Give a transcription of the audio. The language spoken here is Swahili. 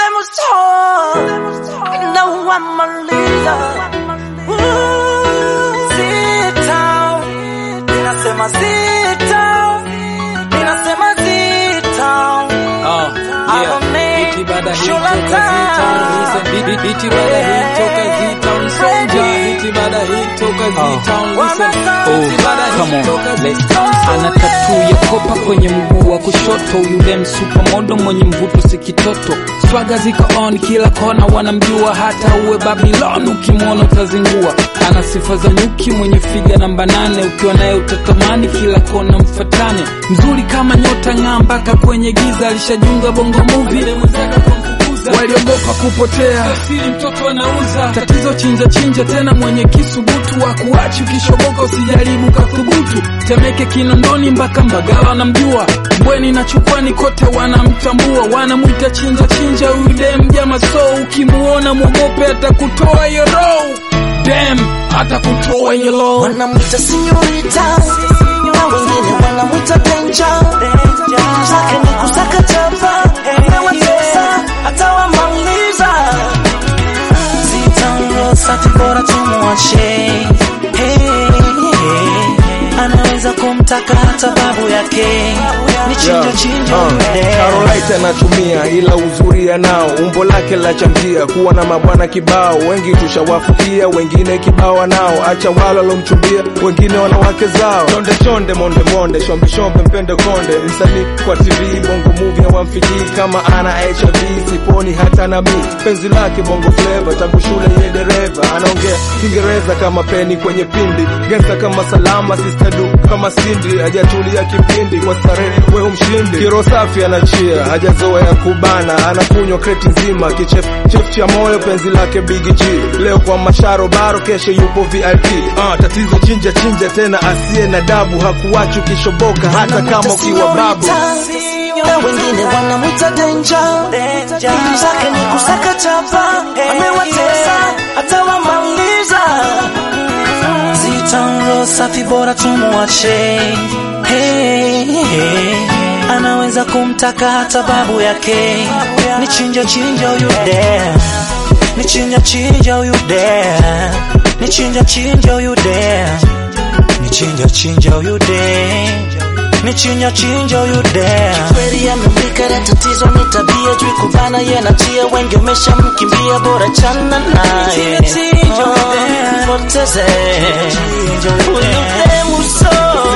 demu so na wamaliza sita ninasema sita ninasema sita Ah, yeah. Biti baada hii toka Z-Town listen. Biti- Biti baada hii toka Z-Town Sonja. Biti baada hii toka Z-Town listen. Biti baada hii toka Z-Town Ana tatu ya kopa kwenye mguu wa kushoto, yule msupamodo mwenye mvuto si kitoto. Swaga ziko on kila kona, wanamjua hata uwe Babylon, ukimwona utazingua. Ana sifa za nyuki, mwenye figa namba nane, ukiwa naye utatamani kila kona mfatane. Mzuri kama nyota ng'aa mpaka kwenye giza, alishajunga bongo movie waliogopa kupotea, siri mtoto anauza tatizo, chinja chinja tena, mwenye kisubutu wa kuachi, ukishoboka usijaribu kathubutu. Temeke Kinondoni mpaka Mbagala wanamjua, Mbweni na Chukwani kote wanamtambua, wanamwita chinja chinja, huyu dem jama, so ukimuona mwogope, atakutoa hiyo roho dem, atakutoa hiyo roho wanamwita sinyorita na wengine wanamwita denja zake ni kusaka chapa amewatesa atawamaliza zitanrosati bora tumwache Hey, hey. anaweza kumtaka hata babu yake ni chinjo chinjo mdee. Carolite anatumia ila uzuri anao, umbo lake la chamjia, kuwa na mabwana kibao, wengi tushawafukia, wengine kibao nao, acha wala lomchumbia, wengine wanawake zao, chonde chonde, monde monde, shombe shombe, mpende konde, msanii kwa TV, bongo movie hawamfikii kama ana HIV, siponi hata na mi, penzi lake bongo flavor, tangu shule ye dereva, anaongea Kiingereza kama peni kwenye pindi, gangsta kama salama, sister du kama Cindy, hajatulia kipindi kwa starehe, wewe mshindi, kiro safi anachia, hajazoea kubana, anakunywa kreti nzima, kichef chef cha moyo, penzi lake Big G, leo kwa masharo baro, kesho yupo VIP. Ah, tatizo chinja chinja tena, asiye na dabu, hakuwachi ukishoboka, hata kama ukiwa babu. na wengine wanamwita denja ili zake ni kusaka chapa amewatesa atawamaliza zitanro safi bora tumwache hey, hey. anaweza kumtaka hata babu yake ni chinja chinja huyu de ni chinja chinja huyu de ni chinja chinja huyu de ni chinja chinja huyu de ni chinja chinja huyu de kweli amemlika na tatizo ni tabia juu kubana ye natia wengi umeshamkimbia bora chana naye Oh, poteze huyu demu so